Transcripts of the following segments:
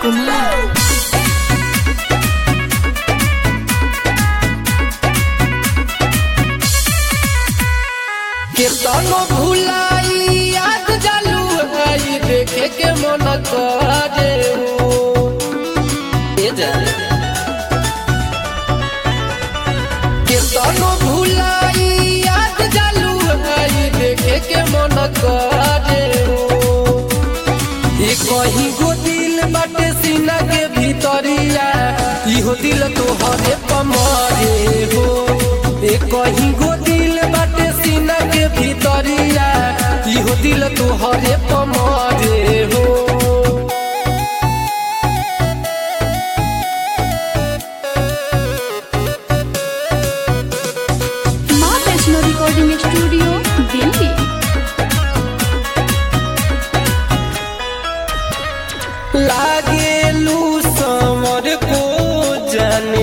कुमार केतनो भुलाई याद जालू आई देखे के मन करे हो ए जा केतनो भुलाई याद जालू आई देखे के मन करे हो ए कहीं गो दिल बाटे सीना के भीतरिया इहो दिल तोहरे पमरे हो ए कहीं गो दिल बाटे सीना के भीतरिया इहो दिल तोहरे पमरे हो माँ वैष्णो रिकॉर्डिंग स्टूडियो दिल्ली लागेलू समर को जाने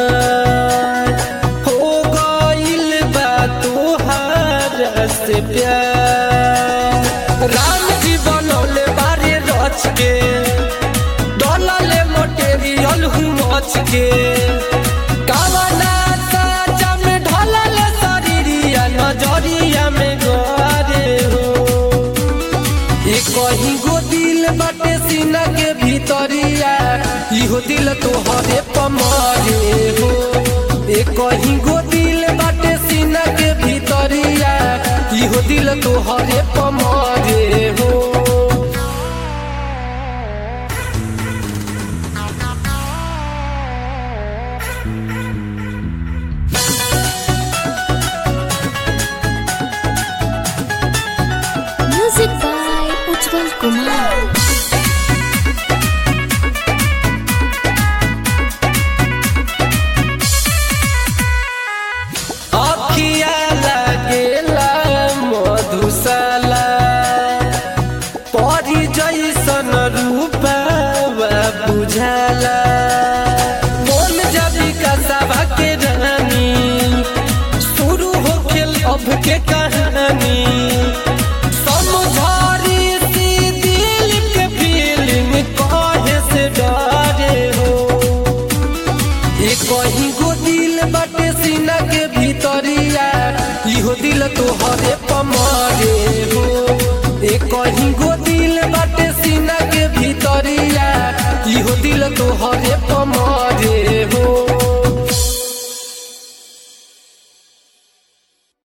हो गइल बा तोहार से प्यार राम जी बनौले बारे रच के डलले मटेरियल हूँ मच के कावना साजा में ढलल शरीरिया नजरिया में गरे हो ए कहीं गो दिल बाटे सीना के भीतरिया इहो दिल तोहरे पमरे हो ए कहीं गो दिल बाटे सीना के भीतरिया इहो दिल तोहरे पमरे हो म्यूजिक बाय उज्जवल कुमार अखिया लागेला मधुशाला परी जैसन रूपा बुझाला मोन जबी का सभा के रानी शुरू हो खेल अब के कहानी समझारी सी दिल के फीलिंग कहे से डरे हो ए कहीं गो दिल बाटे सीना के भीतरिया इहो दिल तोहरे पमरे हो ए कहीं गो दिल बाटे सीना के भीतरिया इहो दिल तोहरे पमरे